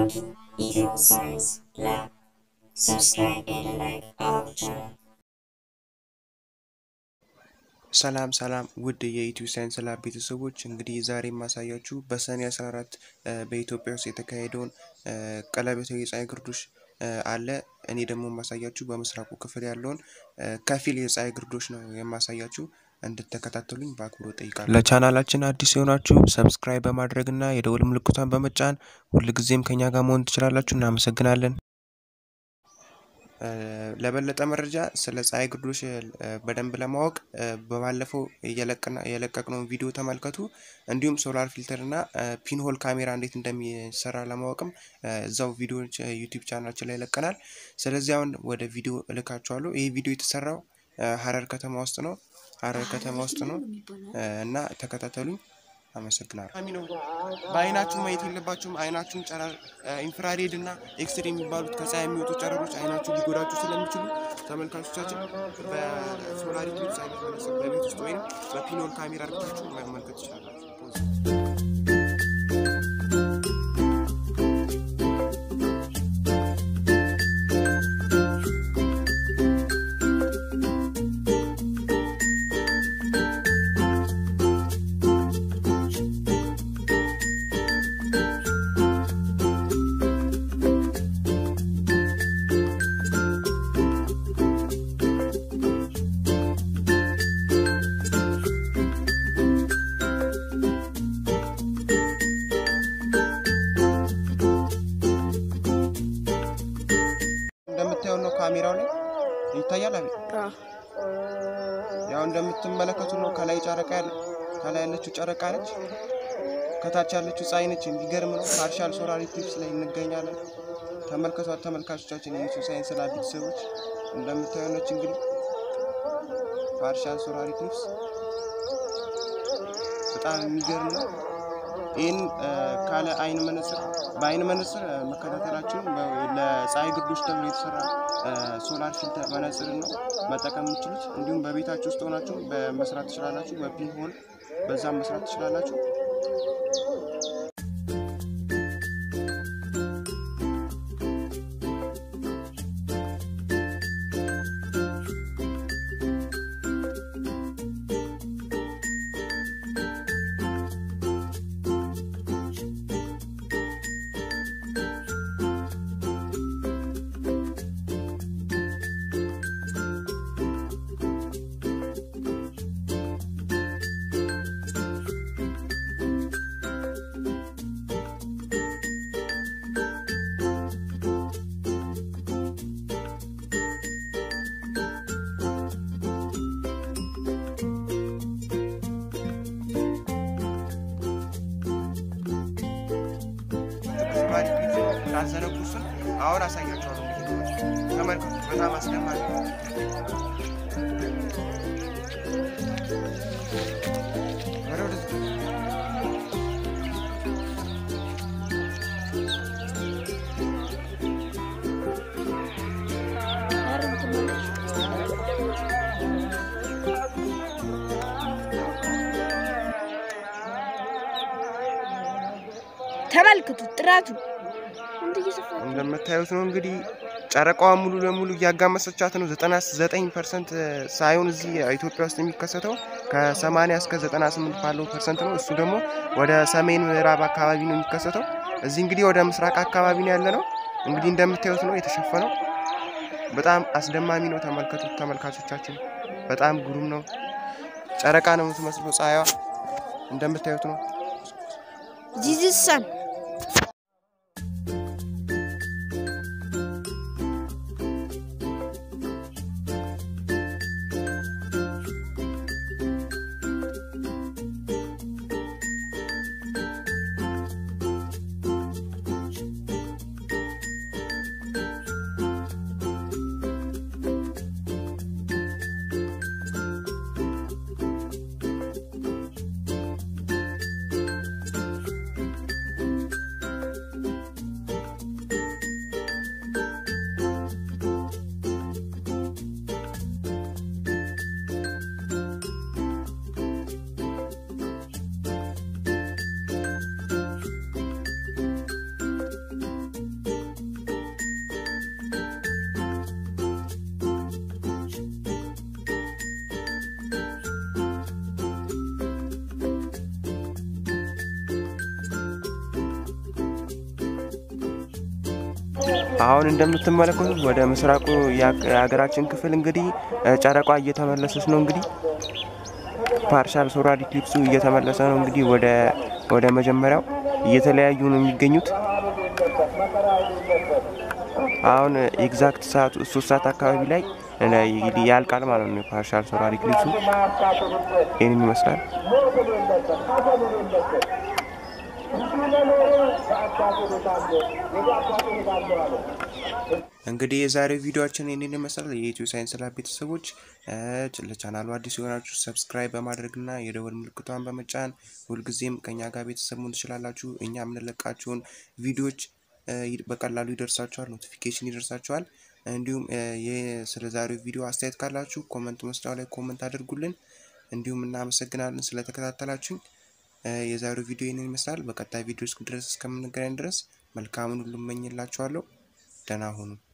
Welcome to Eagle Science Lab. Subscribe and like our channel. ሰላም ሰላም ውድ የኢትዮ ሳይንስ ላብ ቤተሰቦች እንግዲህ ዛሬ የማሳያችሁ በሰኔ 14 በኢትዮጵያ ውስጥ የተካሄደውን ቀለበታዊ የፀሐይ ግርዶሽ አለ። እኔ ደግሞ የማሳያችሁ በምስራቁ ክፍል ያለውን ከፊል የፀሐይ ግርዶሽ ነው የማሳያችሁ። እንድትከታተሉኝ በአክብሮ ጠይቃለሁ። ለቻናላችን አዲስ የሆናችሁ ሰብስክራይብ በማድረግ እና የደውል ምልክቷን በመጫን ሁልጊዜም ከኛ ጋር መሆን ትችላላችሁ። እናመሰግናለን። ለበለጠ መረጃ ስለ ፀሐይ ግርዶሽ በደንብ ለማወቅ በባለፈው የለቀቅነውን ቪዲዮ ተመልከቱ። እንዲሁም ሶላር ፊልተር እና ፒንሆል ካሜራ እንዴት እንደሚሰራ ለማወቅም እዛው ቪዲዮ ዩቲዩብ ቻናላችን ላይ ለቀናል። ስለዚህ አሁን ወደ ቪዲዮ እልካችኋለሁ። ይህ ቪዲዮ የተሰራው ሀረር ከተማ ውስጥ ነው። ሀረር ከተማ ውስጥ ነው እና ተከታተሉኝ። አመሰግናለሁ። በአይናችሁ ማየት የለባችሁም። አይናችሁን ጨረር ኢንፍራሬድ እና ኤክስሬ የሚባሉት ከፀሐይ የሚወጡ ጨረሮች አይናችሁ ሊጎዳችሁ ስለሚችሉ ተመልካቾቻችን በሶላር ኢክሊፕስ አይነት መነጽር በቤት ውስጥ ወይም በፒኖል ካሜራ አድርጋችሁ መመልከት ትችላላችሁ። እንደምታየው ነው ካሜራው ላይ ይታያል። አቤት ያው እንደምትመለከቱ ነው። ከላይ ጨረቃ ያለ ከላይ ያለችው ጨረቃ ነች። ከታች ያለችው ፀሐይ ነች። የሚገርም ነው። ፓርሻል ሶላር ኢክሊፕስ ላይ እንገኛለን። ተመልከቷት ተመልካቾቻችን፣ የኢትዮ ሳይንስ ላብ ቤተሰቦች እንደምታየው ነች። እንግዲህ ፓርሻል ሶላር ኢክሊፕስ በጣም የሚገርም ነው። ይህን ካለ አይን መነጽር በአይን መነጽር መከታተላችሁን ለፀሐይ ግርዶሽ ተብሎ የተሰራ ሶላር ፊልተር መነጽር ነው መጠቀም የምችሉት። እንዲሁም በቤታችሁ ውስጥ ሆናችሁ መስራት ትችላላችሁ። በፒን ሆል በዛም መስራት ትችላላችሁ። ላዘነጉ ስል አሁን አሳያቸዋለሁ። ተመልከቱ፣ በጣም አስደማሚ ነው። ተመልክቱት ጥራቱ እንደምታዩት ነው እንግዲህ ጨረቃዋ ሙሉ ለሙሉ እያጋመሰቻት ነው። 99 ፐርሰንት ሳይሆን እዚህ ኢትዮጵያ ውስጥ የሚከሰተው ከ80 እስከ 98 ባለው ፐርሰንት ነው። እሱ ደግሞ ወደ ሰሜን ምዕራብ አካባቢ ነው የሚከሰተው። እዚህ እንግዲህ ወደ ምስራቅ አካባቢ ነው ያለ ነው። እንግዲህ እንደምታዩት ነው የተሸፈነው። በጣም አስደማሚ ነው። ተመልከቱት ተመልካቾቻችን፣ በጣም ግሩም ነው። ጨረቃ ነው የምትመስለው ፀሐይዋ እንደምታዩት ነው። ጂዝሰን አሁን እንደምትመለከቱት ወደ ምስራቁ የሀገራችን ክፍል እንግዲህ ጨረቋ እየተመለሰች ነው። እንግዲህ ፓርሻል ሶላር ኢክሊፕሱ እየተመለሰ ነው። እንግዲህ ወደ ወደ መጀመሪያው እየተለያዩ ነው የሚገኙት። አሁን ኤግዛክት ሰዓቱ ሶስት ሰዓት አካባቢ ላይ ያልቃል ማለት ነው። ፓርሻል ሶላር ኢክሊፕሱ ይህንን ይመስላል። እንግዲህ የዛሬው ቪዲዮችን ይህንን ይመስላል። የኢትዮ ሳይንስ ላብ ቤተሰቦች ለቻናሉ አዲስ የሆናችሁ ሰብስክራይብ በማድረግና የደወል ምልክቷን በመጫን ሁልጊዜም ከኛ ጋር ቤተሰብ መሆን ትችላላችሁ። እኛ የምንለቃቸውን ቪዲዮዎች በቀላሉ ይደርሳችኋል፣ ኖቲፊኬሽን ይደርሳችኋል። እንዲሁም ስለ ዛሬው ቪዲዮ አስተያየት ካላችሁ ኮመንት መስጫው ላይ ኮመንት አድርጉልን። እንዲሁም እናመሰግናለን ስለተከታተላችሁኝ። የዛሬው ቪዲዮ ይህንን ይመስላል። በቀጣይ ቪዲዮ ድረስ እስከምንገናኝ ድረስ መልካምን ሁሉ እመኝላችኋለሁ። ደህና ሁኑ።